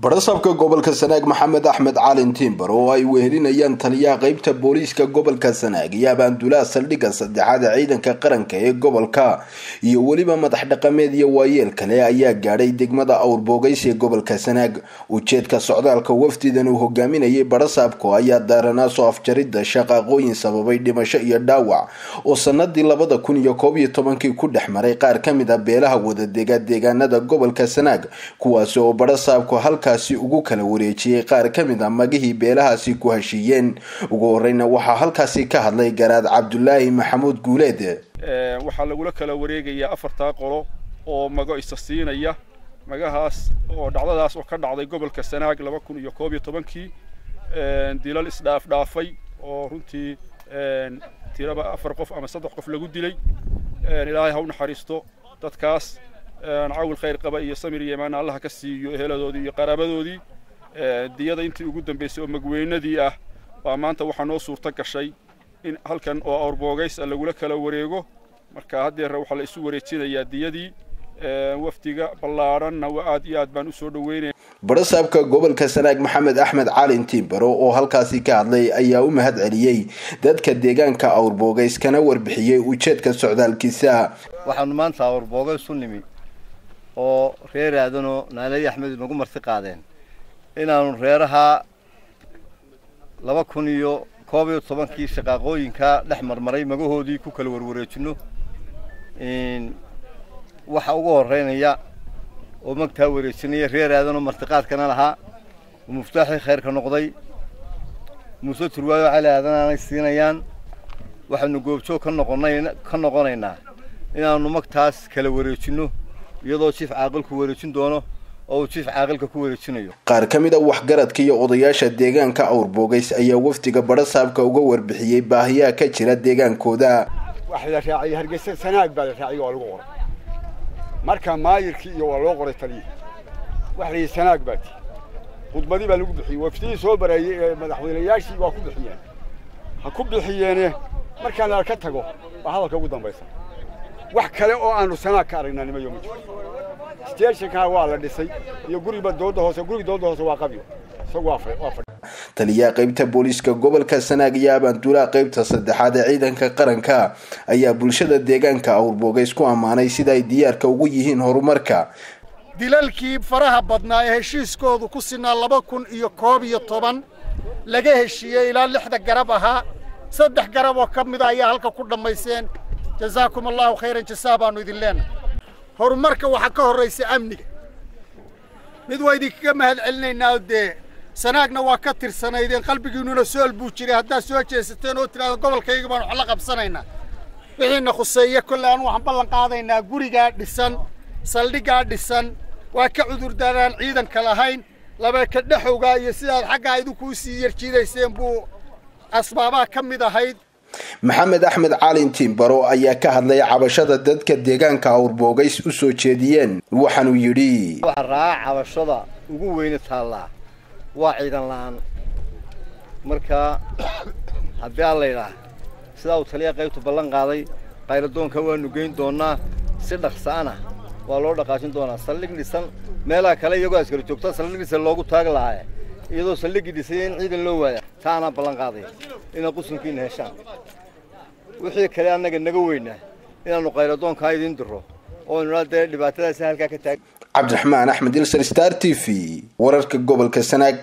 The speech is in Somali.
barasaabka gobolka sanaag maxamed axmed calin tiimbar oo ay wehelinayaan taliyaha qeybta booliiska gobolka sanaag iyo abaandulaha saldhigga saddexaad ee ciidanka qaranka ee gobolka iyo weliba madax dhaqameed iyo waayeel kale ayaa gaadhay degmada awrboogeys ee gobolka sanaag ujeedka socdaalka wafdidan uu hogaaminayay barasaabku ayaa daaranaa soo afjaridda shaqaaqooyin sababay dhimasho iyo dhaawac oo sanadii labada kun iyo koob iyo tobankii ku dhex maray qaar ka mid a beelaha wadadega deegaanada gobolka sanaag kuwaasi oo barasaabku halkaasi ugu kala wareejiyey qaar ka mid a magihii beelahaasi ku heshiiyeen ugu horeyna waxaa halkaasi ka hadlay garaad cabdulaahi maxamuud guuleed waxaa lagula kala wareegayaa afartaa qolo oo mago isa siinaya magahaas oo dhacdadaas oo ka dhacday gobolka sanaag laba kun iyo koob iyo tobankii dilal isdhaafdhaafay oo runtii tiraba afar qof ama saddex qof lagu dilay ilaahay ha u naxariisto dadkaas cawil khayr qaba iyo samir iyo imaan allaha ka siiyo eheladoodii iyo qaraabadoodii diyada intii ugu dambaysay oo magweynadii ah baa maanta waxaa noo suurto gashay in halkan oo awrboogays a lagula kala wareego marka haddeer waxaa la isu wareejinayaa diyadii wafdiga ballaadhanna aad iyo aad baan usoo dhaweynaya barasaabka gobolka sanaag maxamed axmed calin tiimbaro oo halkaasi ka hadlay ayaa u mahad celiyey dadka deegaanka awrboogays kana warbixiyey ujeedka socdaalkiisa waxaanu maanta awrboogays u nimi oo reer aadanoo naalayi axmed inagu marti qaadeen inaanu reeraha laba kun iyo koob iyo tobankii shaqaaqooyinkaa dhex marmaray magahoodii ku kala warwareejino waxa ugu horeynaya oo magtaa wareejinaya reer aadanoo martiqaadkana lahaa oo muftaaxii khayrka noqday muuse turwaayo cali aadan aanay siinayaan waxaanu goobjoog ka noqonay ka noqonaynaa inaanu magtaas kala wareejinno iyadoo jiif caaqilku wareejin doono oo uu jiif caaqilka ku wareejinayo qaar ka mid a waxgaradka iyo odayaasha deegaanka awrboogays ayaa wafdiga barasaabka uga warbixiyey baahiyaha ka jira deegaankooda wax la raaciyey hargeysa sanaag baa la raaciyey waa lagu qoray marka maayirkii iyo waa loo qoray taliya wax la yidhi sanaag baa ti khudbadii baa lagu bixiyey wafdihii soo bareeyey ee madaxweynayaashii waa ku bixiyeen ha ku bixiyeene markaan la ka tago waa hadalka ugu dambaysa wax kale oo aanu sanaag ka aragnaa nimayo ma jiro steeshinkaa waa la dhisay iyo guriba dooda hoose guriga dooda hoose waa qabyo isagu waa waa taliyaha qeybta booliiska gobolka sanaag iyo abaanduulaha qeybta saddexaad ee ciidanka qaranka ayaa bulshada deegaanka awrboogays ku ammaanay sida ay diyaarka ugu yihiin horumarka dilalkii faraha badnaa ee heshiiskoodu ku sinaa laba kun iyo koob iyo toban laga heshiiyey ilaa lixda garab ahaa saddex garab oo ka mida ayaa halka ku dhammayseen jazaakum allahu khayran jasaa baannu idin leenahay horumarka waxaa ka horraysa amniga mid waa idinkaga mahad celinaynaa dee sanaagna waa ka tirsanaydeen qalbigiinnuna sool buu jiray haddaad soo jeesateen oo tidhahda gobolkayga baanu wax la qabsanaynaa wixiina khuseeye kolle anu waxaan ballan qaadaynaa gurigaa dhisan saldhiggaa dhisan waa ka cudurdaaraan ciidanka lahayn labeeka dhexowgaa iyo sidaad xaggaa idinkuu sii yarjiidayseen buu asbaabaha ka mid ahayd maxamed axmed calin tiimbaro ayaa ka hadlay cabashada dadka deegaanka awrboogays u soo jeediyeen waxaanuu yidhi waxa raaca cabashada ugu weyne taallaa waa ciidan la'aan marka haddii aan laydhaah sidaa uu taliya qaybtu ballan qaaday qayladoonka waanu geyn doonnaa si dhaqsa'ana waa loo dhaqaajin doonaa saldhig dhisan meelaha kale iyagoo askari joogta saldhig dhisan loogu taagi lahaaye iyadoo saldhiggii dhisay in ciidan loo waaya taa anaa ballan qaadaya inaad qusunkiina heshaan wixii kale annaga naga weynaa inaannu qayladoonkaa idiin diro oo nidhaa dee dhibaatadaasi halkaa ka taag cabdiraxmaan axmed ilsar star t v wararka gobolka sanaag